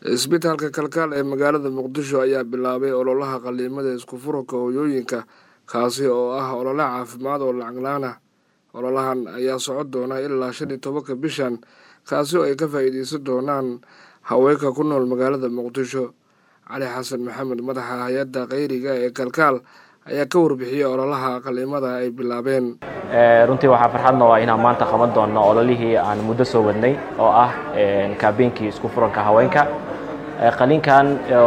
isbitaalka kalkaal ee magaalada muqdisho ayaa bilaabay ololaha qaliimada isku furanka hooyooyinka kaasi oo ah olole caafimaad oo lacag laan ah ololahan ayaa socon doona ilaa shan iyo tobanka bishan kaasi oo ay ka faa'iideysan doonaan haweenka ku nool magaalada muqdisho cali xasan maxamed madaxa hay-adda kheyriga ee kalkaal ayaa ka warbixiyey ololaha qaliimada ay bilaabeen runtii waxaa farxad noo ah inaan maanta qaban doonno ololihii aan muddo soo wadnay oo ah kaabeenkii isku furanka haweenka qaliinkan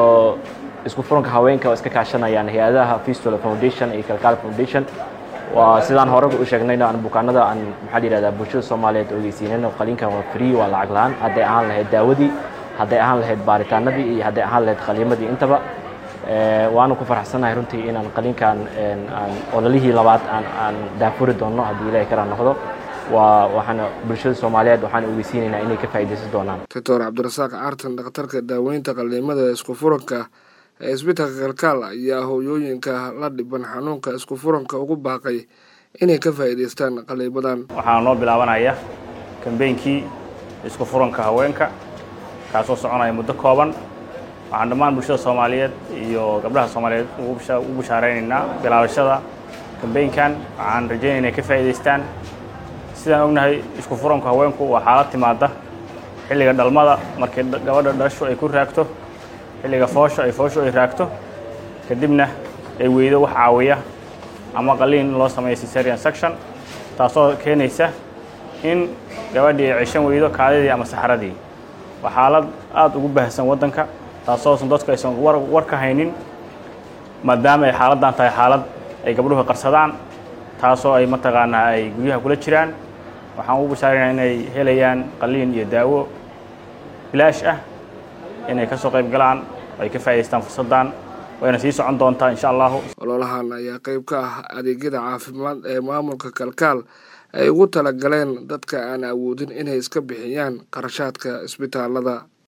isku furanka haweenka oo iska kaashanayaan hay-adaha fistula foundation iyo kalkaal foundation waa sidaan hore u sheegnayna aan bukaanada aan maxaa la yihahdaa bulshada soomaaliyeed ogeysiinayno qaliinkan waa free waa lacag la-aan hadday ahaan lahayd daawadii hadday ahaan lahayd baaritaanadii iyo hadday ahaan lahayd qaliimadii intaba waanu ku faraxsannahay runtii inaan qaliinkan aan ololihii labaad aan aan daafuri doonno haddii ilaahay kala noqdo waa waxaan bulshada soomaaliyeed waxaan ogeysiinaynaa inay ka faa'iidaysan doonaan doctor cabdirasaaq caartan dhakhtarka daaweynta qaliimada isku furanka ee isbitaalka kalkaal ayaa hooyooyinka la dhiban xanuunka isku furanka ugu baaqay inay ka faa'iidaystaan qaliimadan waxaa noo bilaabanaya kambeynkii isku furanka haweenka kaasoo soconaya muddo kooban waxaan dhammaan bulshada soomaaliyeed iyo gabdhaha soomaaliyeed ugu bushaaraynaynaa bilaabashada kambeynkan waxaan rajaynaya inay ka faa'iidaystaan sidaan ognahay isku furanku haweenku waa xaalad timaada xilliga dhalmada markii gabadha dhashu ay ku raagto xilliga foosho ay fooshu ay raagto kadibna ay weydo wax caawiya ama qaliin loo sameeyo cesarian section taasoo keenaysa in gabadhii ay ceshan weydo kaadidii ama saxaradii waa xaalad aada ugu baahsan waddanka taasoosan dadku aysan war ka haynin maadaama ay xaaladdan tahay xaalad ay gabdhuhu qarsadaan taasoo ay mataqaanaa ay guryaha kula jiraan waxaan ugu bashaaraynaa inay helayaan qaliin iyo daawo bilaash ah inay ka soo qayb galaan ay ka faa'idaystaan fursaddan wayna sii socon doontaa insha allahu ololahan ayaa qayb ka ah adeegyada caafimaad ee maamulka kalkaal ay ugu talagaleen dadka aan awoodin inay iska bixiyaan qarashaadka isbitaalada